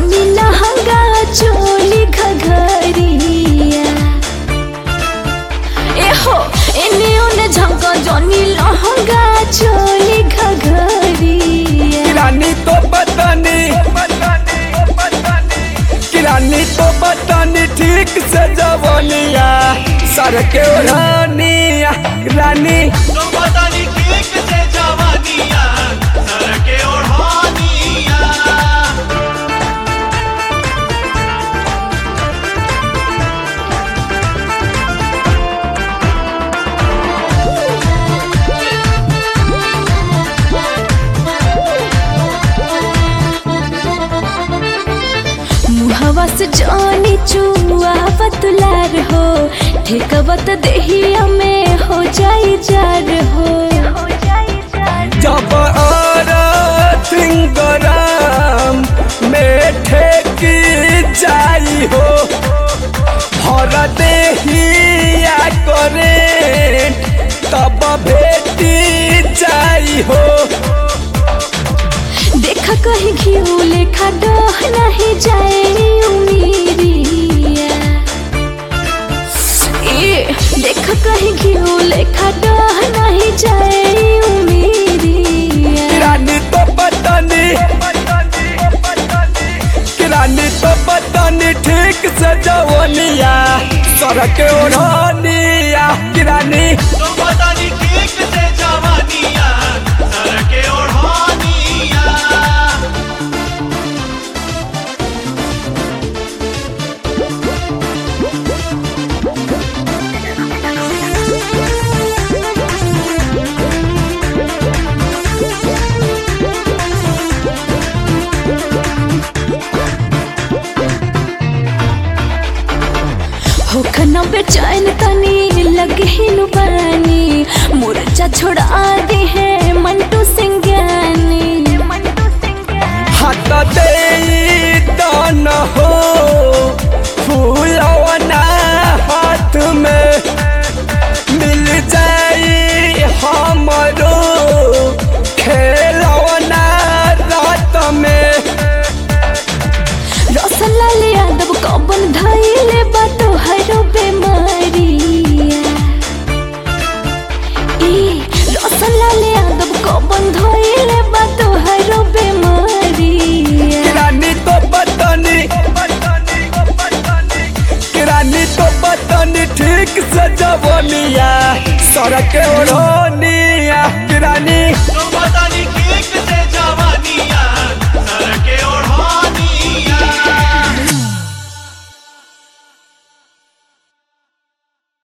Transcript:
जनी लहंगा चोली घघरिया एहो एने ओने झंका जनी लहंगा चोली घघरिया किरानी तो बतानी किरानी तो बतानी ठीक से जवनिया सर के ओढ़निया रानी तो पता नहीं केक से जवानिया सर के ओढ़ानिया मुहवा से जानी चुआ बतलार हो ठेकवत देहिया में हो जाई जार हो जब और सिंगराम में ठेकी जाई हो भर देहिया करे तब भेटी जाई हो देखा कहीं घिऊ लेखा डह नहीं जाए उमीरिया ए देखा कहीं घिऊ लेखा डह नहीं जाए उमीरिया किरानी तो बतानी किरानी तो बतानी ठीक से जवनिया सड़क ओढ़निया किरानी तो पता नहीं केक से जवानिया सर के ओढ़ानिया होखना बेचैन तनी लगे हिनु बानी मुरझा छोड़ा दे है मंटू सिंह ज्ञानी हाथ दे दान हो फूलवना हाथ में मिल जाई हमरो खेलवना रात में रसलाल यादव कबन धैले बातो हरो बेमारिया ए रसलाल यादव कबन धैले बातो हरो बेमारिया किरानी तो बतनी किरानी तो बतनी ठीक से जवनिया सड़क ओढ़नी